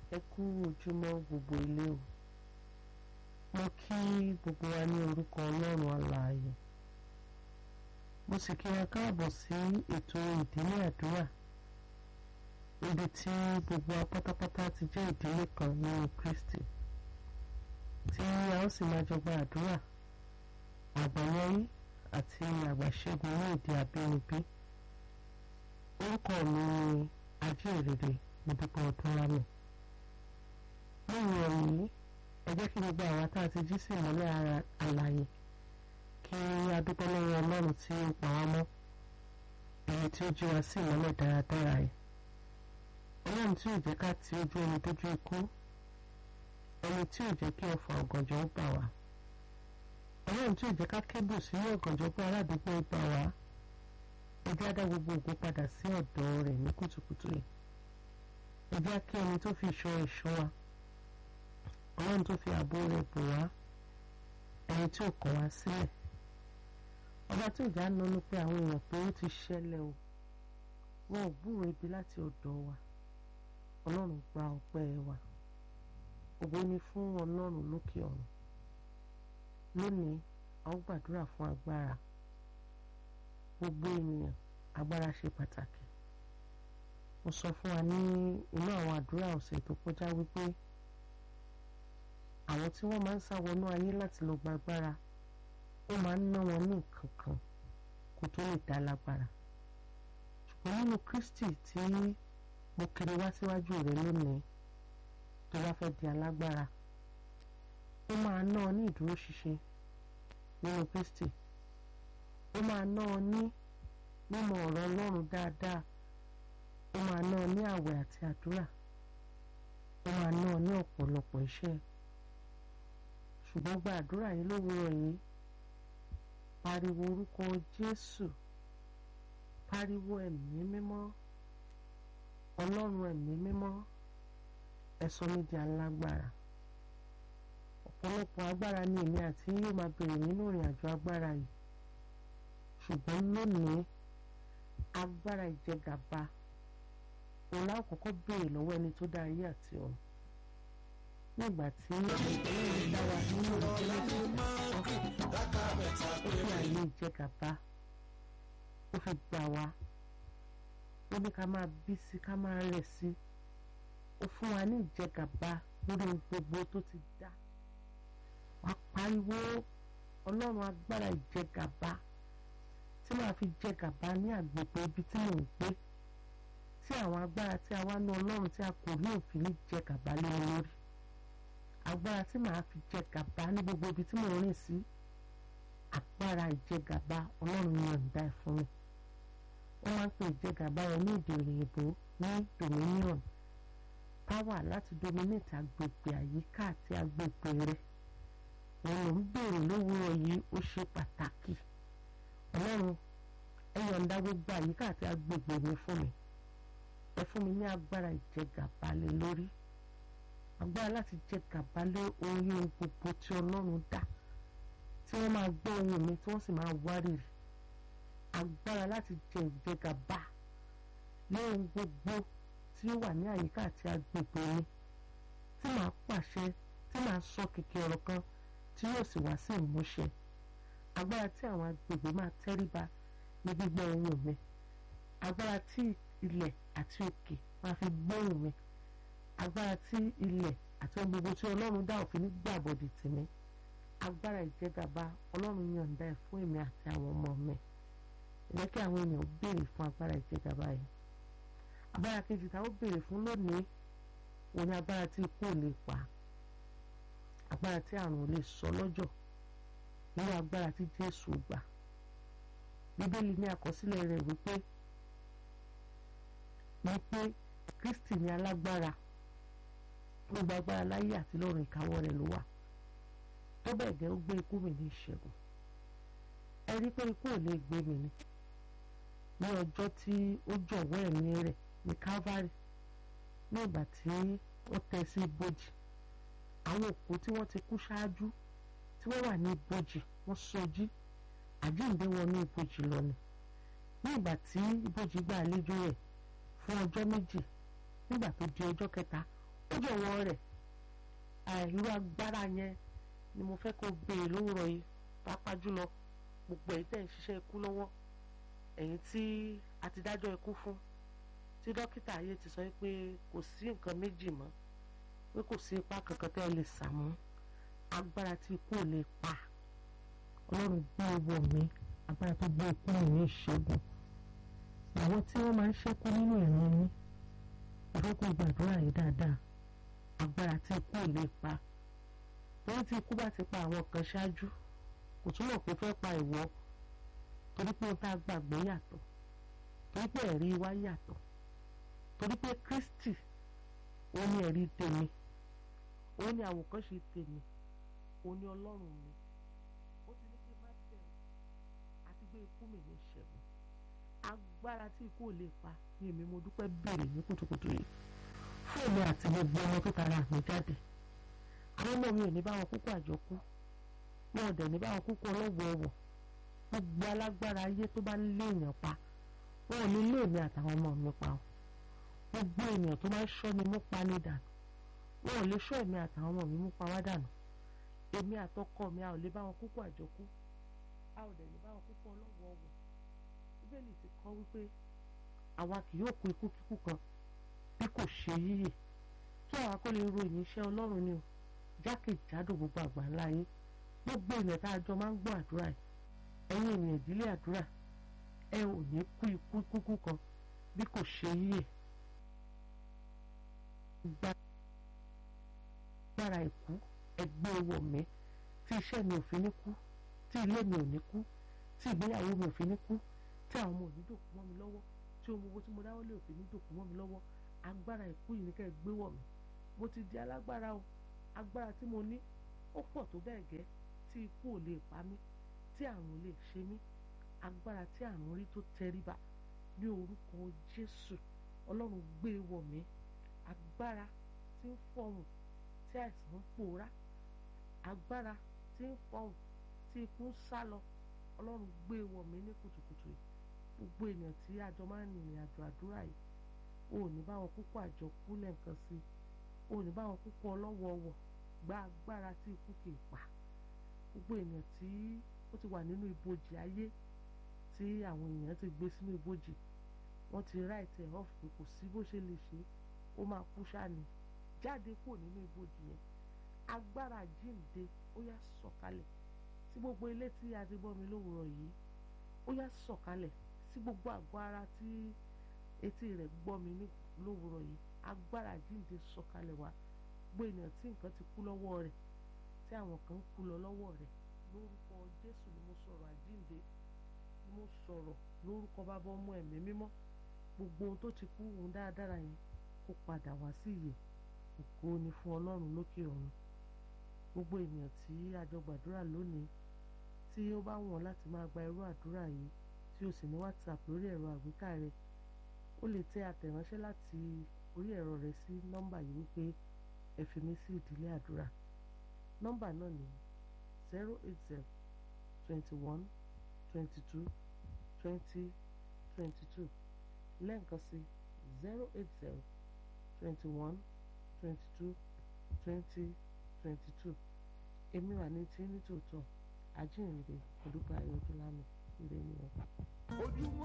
ẹ kú ojúmọ́ gbogbo ilé o mo kí gbogbo wa ní orúkọ ọlọ́run alààyè mo sì kí wa káàbọ̀ sí ètò ìdílé àdúrà ibi tí gbogbo wa pátápátá ti jẹ́ ìdílé kan nínú Kristi tí a ó sì máa jọ gba àdúrà àgbáyọrí àti àgbàṣẹ́gun ní èdè abínibí orúkọ mi ni ajínrere Modúpẹ́ Ọdúnlámì lẹ́yìn ọ̀rọ̀ ẹ jẹ́ kí gbogbo àwa tá a ti jí sí ìmọ́lẹ̀ ara àlàyé kí a dúpẹ́ lọ́wọ́ ọlọ́run tí ó pa wá mọ́ èyí tí ó jí wa sí ìmọ́lẹ̀ dáradára yìí ọlọ́run tí ò jẹ́ ká ti ojú ẹni dójú ikú ẹni tí ò jẹ́ kí ọ̀fà ọ̀gànjọ́ ó bà wá ọlọ́run tí ò jẹ́ ká kébù sínú ọ̀gànjọ́ pé aládùúgbò ó bà wá ẹ jẹ́ á dá gbogbo ògo padà sí ọ̀dọ̀ rẹ̀ ní kùtùkùtù yìí ẹ jẹ́ kí ẹni tó fi ìṣọ́ ìṣọ́ wa ọlọ́run tó fi ààbò rẹ̀ bò wá ẹni tí ò kọ̀ wá sílẹ̀ ọba tí ìjà nánú pé àwọn èèyàn pé ó ti ṣẹlẹ̀ o wọn ò gbúrò ibi láti ọ̀dọ̀ wa ọlọ́run gba ọpẹ́ wa ògo ni fún ọlọ́run lókè ọ̀run lónìí a ó gbàdúrà fún agbára gbogbo ènìyàn agbára ṣe pàtàkì mo sọ fún wa ní inú àwọn àdúrà ọ̀sẹ̀ tó kọjá wípé àwọn tí wọ́n máa ń sá wọnú ayé láti lọ gba agbára ó máa ń ná wọn ní nǹkan kan kó tó lè dá lágbára ṣùgbọ́n nínú Kristi tí mo kiri wá síwájú rẹ lónìí tó bá fẹ́ di alágbára ó máa ná ọ ní ìdúróṣinṣin nínú Kristi ó máa ná ọ ní mímọ̀ ọ̀rọ̀ Ọlọ́run dáadáa ó máa ná ọ ní àwẹ̀ àti àdúrà ó máa ná ọ ní ọ̀pọ̀lọpọ̀ iṣẹ́ ṣùgbọ́n gba àdúrà yìí lówùúrọ̀ yìí pariwo orúkọ Jésù pariwo ẹ̀mí mímọ́ Ọlọ́run ẹ̀mí mímọ́ ẹ sọ mí di alágbára ọ̀pọ̀lọpọ̀ agbára ni èmi àti yóò máa bèrè nínú ìrìn àjò agbára yìí ṣùgbọ́n lónìí agbára ìjẹgàba òun láwọn kọ́kọ́ béèrè lọ́wọ́ ẹni tó dá ayé àti ọ̀run nígbà tí ọlọ́run dá wa nínú ìdílé ó fi àyè ìjẹgàba ó fi gbà wá ó ní ká máa bí sí ká máa rẹ̀ sí ó fún wa ní ìjẹgàba lórí gbogbo tó ti dá wá pariwo ọlọ́run agbára ìjẹgàba tí màá fi jẹgàba ní àgbègbè ibi tí mò ń gbé tí àwọn agbára tí a wá ní ọlọ́run tí a kò ní òfin ní jẹgàba lé wọn lórí agbára tí màá fi jẹgàba ní gbogbo ibi tí mò ń rìn sí agbára ìjẹgàba ọlọ́run yọ̀ǹda ẹ̀ fún mi wọ́n máa ń pè ìjẹgàba yẹn ní èdè òyìnbó ní dominion power láti dominate agbègbè àyíká àti agbègbè rẹ̀ wọn ló ń béèrè lówùúrọ̀ yìí ó ṣe pàtàkì ọlọ́run ẹ yọ̀ǹda gbogbo àyíká àti agbègbè mi fún mi ẹ fún mi ní agbára ìjẹgàba lé lórí agbára láti jẹ gàba lé orí ohun gbogbo tí ọlọ́run dá tí wọ́n máa gbọ́ ohùn mi tí wọ́n sì máa wárìrì agbára láti jẹ ìjẹgàba lé ohun gbogbo tí ó wà ní àyíká àti agbègbè mi tí màá pàṣẹ tí màá sọ kìkì ọ̀rọ̀ kan tí yóò sì wá sí ìmúṣẹ agbára tí àwọn agbègbè máa tẹríba ní gbígbọ́ ohùn mi agbára tí ilẹ̀ àti òkè máa fi gbóhùn mi agbára tí ilẹ̀ àti ohun gbogbo tí ọlọ́run dá òfin ní gbàbọ̀dì tì mí agbára ìjẹgàba ọlọ́run yọ̀ǹda ẹ̀ fún èmi àti àwọn ọmọ mi ẹ jẹ́ kí àwọn ènìyàn béèrè fún agbára ìjẹgàba yìí agbára kejì táwọn béèrè fún lónìí òun ni agbára tí ikú ò lè pa agbára tí àrùn ò lè sọ lọ́jọ́ nínú agbára tí Jésù gbà bíbélì ní àkọsílẹ̀ rẹ̀ wípé wípé Kristi ní alágbára gbogbo agbára láyé àti lọ́run ìkáwọ́ rẹ̀ ló wà tó bẹ́ẹ̀ gẹ́ ó gbé ikú mi ní ìṣẹ́gun ẹ rí pé ikú ò lè gbé mi ni ní ọjọ́ tí ó jọ̀wọ́ ẹ̀mí rẹ̀ ní Calvary ní ìgbà tí ó tẹ́ sí ibojì àwọn òkú tí wọ́n ti kú ṣáájú tí wọ́n wà ní ibojì wọ́n sọjí àjíǹde wọn ní ibojì lọ ni ní ìgbà tí ibojì gba àlejò rẹ̀ fún ọjọ́ méjì nígbà tó di ọjọ́ kẹta ó jọ̀wọ́ rẹ̀ irú agbára yẹn ni mo fẹ́ kó béèrè lówùrọ̀ yìí pàápàá jùlọ gbogbo ẹ̀yin tẹ̀ ń ṣiṣẹ́ ikú lọ́wọ́ ẹ̀yin tí a ti dájọ́ ikú fún tí dókítà ayé ti sọ pé kò sí nǹkan méjì mọ́ pé kò sí ipá kankan tẹ́ ẹ lè sà mọ́ agbára tí ikú ò lè pa ọlọ́run gbé wọ̀ mí agbára tó gbé ikú mi ní ìṣẹ́gun àwọn tí wọ́n máa ń ṣẹ́kù nínú ìran mi àkókò gbàdúrà yìí dáadáa agbára tí ikú ò lè pa lẹ́yìn tí ikú bá ti pa àwọn kan ṣáájú kò túmọ̀ pé fẹ́ pa ìwọ torí pé ohun tá a gbàgbé yàtọ̀ torí pé ẹ̀rí wa yàtọ̀ torí pé Kristi òun ni ẹ̀rí tèmi òun ni àwòkọ́ṣe tèmi òun ni Ọlọ́run mi ó ti ní kí n má bẹ̀rù àti gbé ikú mi ní ìṣẹ́gun agbára tí ikú ò lè pa ni èmi mo dúpẹ́ bèrè ní kùtùkùtù yìí fún èmi àti gbogbo ọmọ tó tara mi jáde àwọn ọmọ mi ò ní bá wọn kúkú àjọkú wọn ò dẹ̀ ní bá wọn kúkú ọlọ́wọ̀ọ̀wọ̀ gbogbo alágbára ayé tó bá lé èèyàn pa wọn ò ní lé èmi àtàwọn ọmọ mi pa o gbogbo ènìyàn tó máa ń ṣọ́ mi mú pa ní dànù wọn ò lè ṣọ́ èmi àtàwọn ọmọ mi mú pa wá dànù èmi àtọkọ mi a ò lè bá wọn kúkú àjọkú a ò dẹ̀ ní bá wọn kúkú ọlọ́wọ̀ọ̀wọ̀ bíbélì ti kọ́ wípé àwa kì yóò kú ikú kíkú kan bí kò ṣe yíyè kí àwa kó lè ròyìn iṣẹ́ ọlọ́run ni o jákèjádò gbogbo àgbáńlá ayé gbogbo ènìyàn tá a jọ máa ń gbọ́ àdúrà yìí ẹ̀yin ènìyàn ìdílé àdúrà ẹ ò ní kú ikú kúkú kan bí kò ṣe yíyè gbára ìkú ẹgbẹ́ owó mi tí iṣẹ́ mi ò fi ní kú tí ilé mi ò ní kú tí ìgbéyàwó mi ò fi ní kú tí àwọn ọmọ ò ní dòkú mọ́ mi lọ́wọ́ tí ohun gbogbo tí mo dáwọ́ lé ò fi ní dòkú mọ́ mi lọ́wọ́ agbára ìkú yìí ní kẹ́ ẹ gbé wọ̀ mí mo ti di alágbára o agbára tí mo ní ó pọ̀ tó bẹ́ẹ̀ gẹ́ tí ikú ò lè pa mí tí àrùn ò lè ṣe mí agbára tí àrùn rí tó tẹríba ní orúkọ Jésù Ọlọ́run gbé wọ̀ mí agbára tí ń fọhùn tí àìsàn ń pòórá agbára tí ń fọhùn tí ikú ń sá lọ Ọlọ́run gbé wọ̀ mí ní kùtùkùtù yìí gbogbo ènìyàn tí àjọ máa ń rìnrìn àjò àdúrà yìí o ò ní bá wọn kúkú àjọ kú lẹ́ǹkan sí i o ò ní bá wọn kúkú ọlọ́wọ́ọ̀wọ̀ gba agbára tí ikú kì í pa gbogbo ènìyàn tí ó ti wà nínú ibojì ayé tí àwọn èèyàn ti gbé sínú ibojì wọ́n ti ráìtì ẹ̀ ọ́fù pé kò sí bó ṣe lè ṣe ó máa kú ṣáni jáde kúrò nínú ibojì yẹn agbára jíǹde ó yá sọ̀kalẹ̀ sí gbogbo ilé tí a ti bọ́ mi lówùrọ̀ yìí ó yá sọ̀kalẹ̀ sí gbogbo àgọ́ ara tí etí rẹ̀ gbọ́ mi ní lówùrọ̀ yìí agbára jíǹde sọ̀kalẹ̀ wá gbogbo ènìyàn tí nǹkan ti kú lọ́wọ́ rẹ̀ tí àwọn kan ń kú lọ lọ́wọ́ rẹ̀ lórúkọ Jésù ni mo sọ̀rọ̀ àjíǹde ni mo sọ̀rọ̀ lórúkọ bàbá ọmọ ẹ̀mí mímọ́ gbogbo ohun tó ti kú ohun dáradára yẹn kó padà wá sí ìyè ògo ni fún Ọlọ́run lókè ọ̀run gbogbo ènìyàn tí a jọ gbàdúrà lónìí tí ó bá wọ̀n láti máa gba irú àdúrà yìí tí o sì ní WhatsApp lórí ẹ̀rọ àgbéká rẹ o lè tẹ àtẹ̀ránṣẹ́ láti orí ẹ̀rọ rẹ sí nọ́mbà yìí wípé ẹ fi mí sí ìdílé àdúrà nọ́mbà náà ní zero eight zero twenty one twenty two twenty twenty two lẹ́ǹkan sí zero eight zero twenty one twenty two twenty twenty two èmi wà ní tí ní tòótọ́ àjíǹde olùkọ́ ayọ̀dúnlámi ìrẹ́ni ọ̀pọ̀. ojúmọ́